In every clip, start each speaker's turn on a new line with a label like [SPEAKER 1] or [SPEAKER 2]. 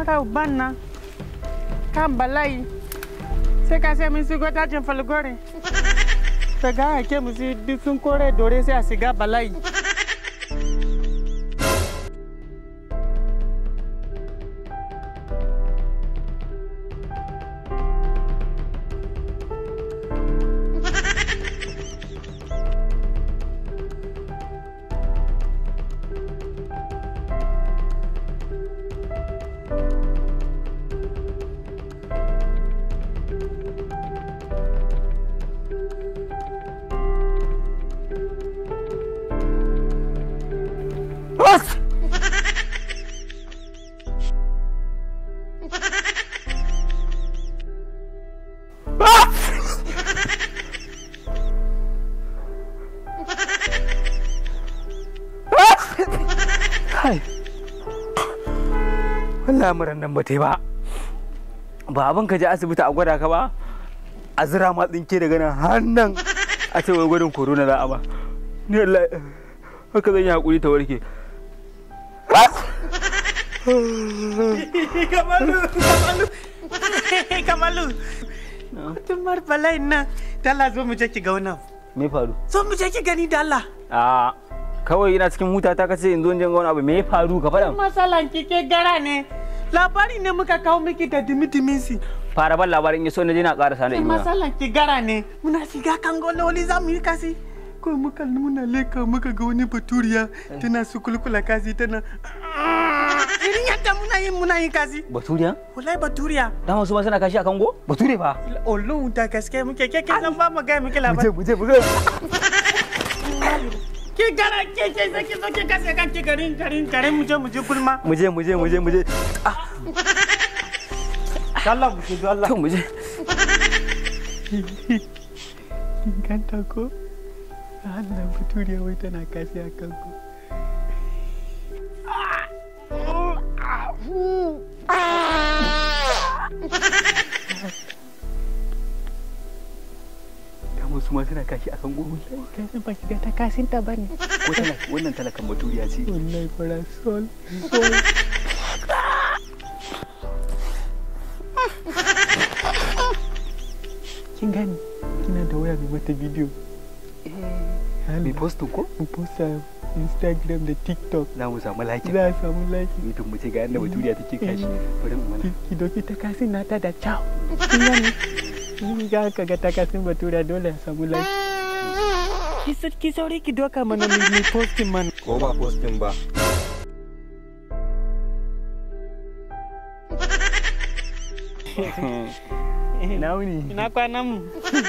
[SPEAKER 1] mara uban nan kan bala'i sai ka sai mun shigo dajin falgore daga hake mu si duk sun kore dore sai a shiga bala'i
[SPEAKER 2] Kai. Wallahi muran nan ba ta yi ba. Ba abin ka je asibiti a gwada ka ba. A zira ma tsinke daga nan har nan a ce wai gwadin corona za a ba. Ni wallahi haka zan yi hakuri ta warke.
[SPEAKER 1] kamalu kamalu kamalu tumar bala'i nan dala zo mu je ki ga wannan
[SPEAKER 2] Me faru?
[SPEAKER 1] zo mu je ki gani da Allah
[SPEAKER 2] A kawai ina cikin huta ta kace in zo in je ga wani abu me ya faru ka faɗa.
[SPEAKER 1] masalan kike gara ne labari ne muka kawo miki da dimi si
[SPEAKER 2] Fara ban labarin ya so na je na ƙarasa na imana.
[SPEAKER 1] masalan ki gara ne muna shiga kan gololi za mu yi kasi ko muka muna leka muka ga wani baturiya tana su kulkula kasi tana irin yadda muna yin muna yin kasi
[SPEAKER 2] Baturiya?
[SPEAKER 1] wallahi baturiya
[SPEAKER 2] Dama su ma suna kashi a kango? Bature fa.
[SPEAKER 1] Olu da gaske muke ke ke san ba mu ga muke
[SPEAKER 2] Mu je
[SPEAKER 1] labari
[SPEAKER 2] mu je mu je.
[SPEAKER 1] ki gara ke ke sai ki zo ki kase kan ki garin garin garin mu je mu je gulma
[SPEAKER 2] Mu je mu je mu je mu je.
[SPEAKER 1] Allah mu je Allah
[SPEAKER 2] To mu je.
[SPEAKER 1] kin ganta ko Allah baturiya wai tana kasi a kanku
[SPEAKER 2] Dama su ma suna kashi a kango.
[SPEAKER 1] kai san ba ki ga ta kasin ta bane
[SPEAKER 2] Ko talaka wannan talakan baturiya ce.
[SPEAKER 1] wallahi fara sol kin gani kina da waya mai mata bidiyo
[SPEAKER 2] Mai postin ko?
[SPEAKER 1] mu posta instagram da tiktok
[SPEAKER 2] Za mu samu like.
[SPEAKER 1] za a samu like
[SPEAKER 2] Mutum mu ce ga yadda baturiya take kashi. Bari mu mana.
[SPEAKER 1] ki ki doki ta kasin nata da ciao kin gani in ga ka ga ta kasin batura dole a samu like ki sa- ki sauri ki doka mana mai mai posting man
[SPEAKER 3] ko ba postin ba
[SPEAKER 2] Ina wuni.
[SPEAKER 1] ina kwanan mu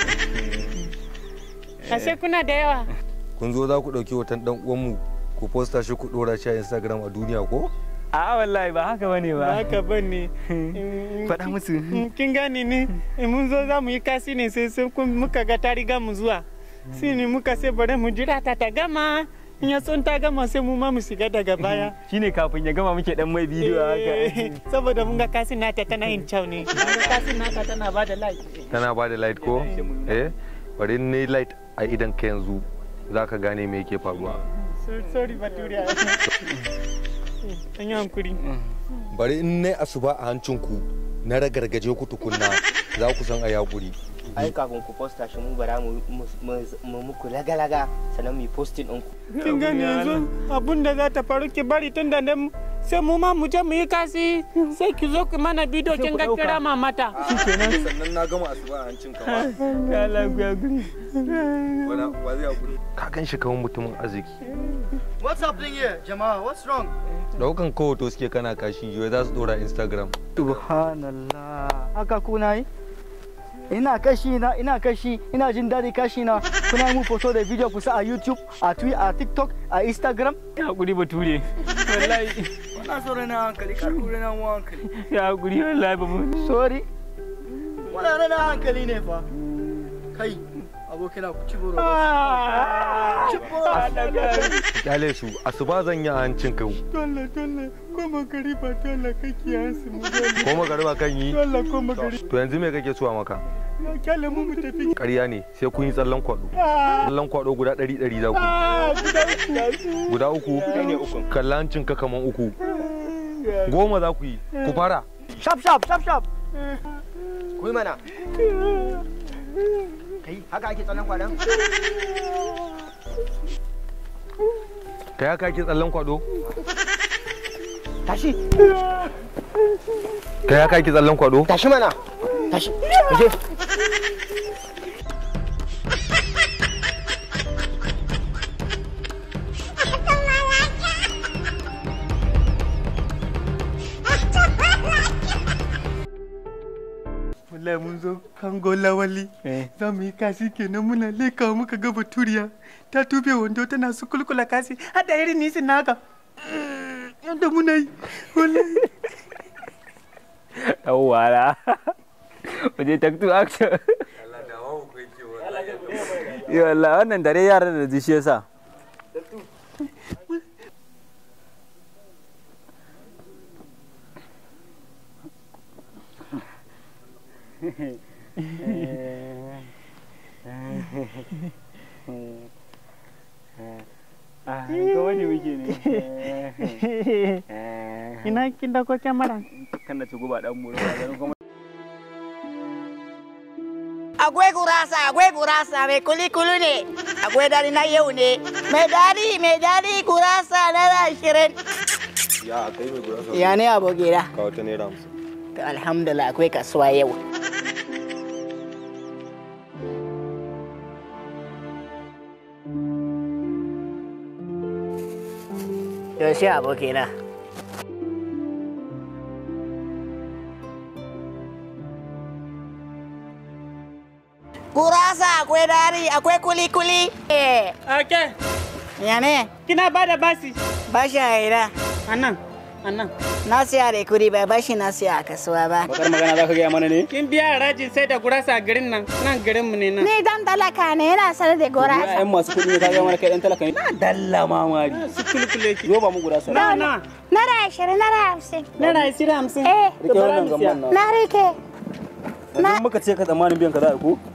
[SPEAKER 1] ashe kuna da yawa
[SPEAKER 3] kun zo za ku ɗauki hoton ɗan uwanmu ku posta shi ku ɗora shi a instagram a duniya ko
[SPEAKER 2] A wallahi ba haka bane
[SPEAKER 1] ba
[SPEAKER 2] ba.
[SPEAKER 1] haka bane
[SPEAKER 2] Faɗa musu.
[SPEAKER 1] kin gane ne in mun zo za mu yi kasi ne sai sai kun muka ga ta riga mu zuwa sai ne muka sai bari mu jira ta ta gama in ya son ta gama sai mu ma mu shiga daga baya
[SPEAKER 2] Shine kafin ya gama muke dan mai bidiyo
[SPEAKER 1] Eh,
[SPEAKER 2] haka.
[SPEAKER 1] saboda mun ga kasin nata tana yin kyau ne mun ga kasin nata tana ba da like
[SPEAKER 3] tana ba da light ko eh bari ne light a idan ka yanzu za ka gane me yake faruwa
[SPEAKER 1] So- sorry baturiya an yi hankuri
[SPEAKER 3] bari in ne asuba a hancinku na ragargaje ku tukunna za ku san a yakuri
[SPEAKER 4] ai kafin ku posta shi mu bara mu mu- mu muku laga-laga sannan mu yi posting ɗinku
[SPEAKER 1] kin gani yanzu abun da za ta faru ki bari tun da nan sai mu ma mu je mu yi kasi sai ki zo ki mana bidiyo kin ga kira mamata
[SPEAKER 3] sannan na gama asuba a hancin kama
[SPEAKER 2] Allah ya guri.
[SPEAKER 3] wa zai yakuri ka gan shi kamar mutumin arziki
[SPEAKER 5] What's happening here, Jamal? What's wrong?
[SPEAKER 3] daukan kawo to suke kana kashi yau za su dora instagram
[SPEAKER 5] Subhanallah. Haka kuna yi? Ina kashi na, ina kashi, ina jin daɗi kashi na. Kuna yi mu foto da video kusa a YouTube, a Twitter, a TikTok, a Instagram.
[SPEAKER 2] Ya guri bature. Wallahi
[SPEAKER 5] Wannan so rana hankali, kar ku rana mu hankali.
[SPEAKER 2] ya guri wallahi ba mu.
[SPEAKER 5] Sorry. Wannan rana hankali ne fa. Kai, abokina ku ci boro. Ci boro.
[SPEAKER 3] kyale su asuba zan yi a hancin ka
[SPEAKER 1] dole dole ko magari ba dole kake yansu mu dole
[SPEAKER 3] ko magariba kan yi
[SPEAKER 1] dole ko magari
[SPEAKER 3] to yanzu me kake so a maka
[SPEAKER 1] na kyale mu mu tafi
[SPEAKER 3] ƙarya ne sai kun yi tsallan kwado tsallan kwado guda ɗari ɗari za ku
[SPEAKER 1] ah guda uku
[SPEAKER 3] guda uku kalla hancin ka kaman uku goma za ku yi ku fara
[SPEAKER 5] Shaf shaf shaf shaf.
[SPEAKER 4] Kuyi mana. Kai haka ake tsallan kwaɗon?
[SPEAKER 3] kai haka ake tsallan kwado
[SPEAKER 4] Tashi.
[SPEAKER 3] kai haka ake tsallan kwado
[SPEAKER 4] Tashi mana. Tashi. Tashi.
[SPEAKER 1] wallahi mun zo kango lawali za mu yi kasi kenan muna leka muka ga baturiya ta tube wando tana su kulkula kasi hada irin nisin naka yadda muna yi wallahi
[SPEAKER 2] yawwa waje take two action yi Allah wannan dare yaran da ji shi yasa ga wani muke ne
[SPEAKER 1] ina kin dauko kyamara
[SPEAKER 2] kan na ci guba dan muro ba ganin kuma
[SPEAKER 6] Akwai gurasa, akwai gurasa mai kuli-kuli ne, akwai dari na yau ne, mai dari, mai dari gurasa na ashirin.
[SPEAKER 3] ya kai mai gurasa
[SPEAKER 6] Ya ne abokina?
[SPEAKER 3] ka wata naira hamsin
[SPEAKER 6] To, Alhamdulillah akwai kasuwa yau. Yaushe abokina? Gurasa akwai dari, akwai kuli-kuli. Eh,
[SPEAKER 1] ake
[SPEAKER 6] ya ne?
[SPEAKER 1] kina ba da basi
[SPEAKER 6] Bashi a ina.
[SPEAKER 1] anan anan
[SPEAKER 6] Na siya da kudi ba bashi na siya a kasuwa ba.
[SPEAKER 2] bakar magana za ka gaya mana ne
[SPEAKER 1] kin biya harajin sai da gurasa a garin nan nan garin mu ne nan
[SPEAKER 6] Ni dan talaka ne yana sanar da gurasa.
[SPEAKER 2] yan masu kuɗi ne ka gaya mana kai dan talaka ne na dalla mamari
[SPEAKER 1] su kulkule ki
[SPEAKER 2] zo ba mu guda sa
[SPEAKER 1] na na
[SPEAKER 6] Naira ashirin, naira hamsin.
[SPEAKER 1] naira ishirin hamsin
[SPEAKER 6] Eh,
[SPEAKER 2] rike wannan gamban na
[SPEAKER 6] na rike.
[SPEAKER 2] yanzu muka ce ka tsammanin biyan ka za a ko